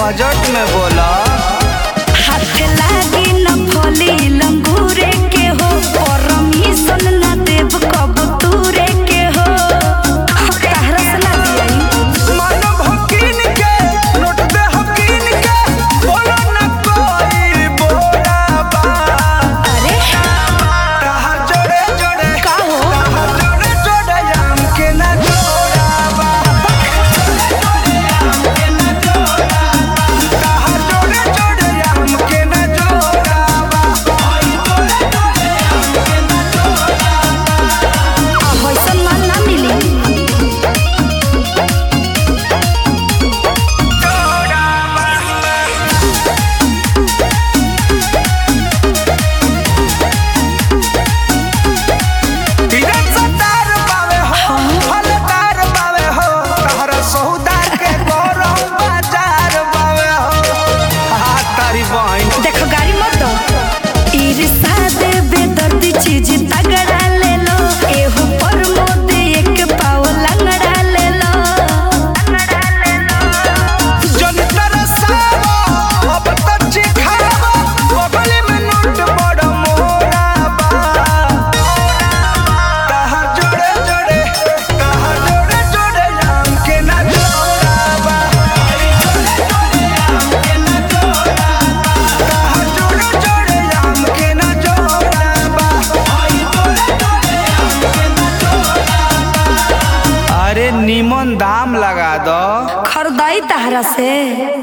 budget में बोला हाथ लागी न फली लंगूरे के हो परमिशन न देव कब तूरे के हो तहरा से ना दियाई मन भकिन के नोट दे हकिन के बोलो न कोई बोला बा अरे तहार जोड़े जोड़े का हो तहार जोड़े जोड़े आम के न जोड़ा बा तहार जोड़े जोड़े आम के न जोड़ा बा अब ऐसन माल ना मिली तीरन सतार बावे हो फलदार बावे हो तहरा सौदार के गौरव बाजार बावे हो हा तारी बहन देखो गाड़ी मत दो ईर्षा दे बेदर्दी चीज तगड़ा ले लो एहू पर मोदे एक पाव लंगड़ा ले लो लंगड़ा ले लो जन तरसावा अब तो चिखावा बगल में नोट बड़ मोरा बा तहार जोड़े जोड़े तहार जोड़े जोड़े आम के ना जोड़ा बा तहार जोड़े जोड़े आम के ना जोड़ा बा अरे नीमन दाम लगा दो खरदाई तहरा से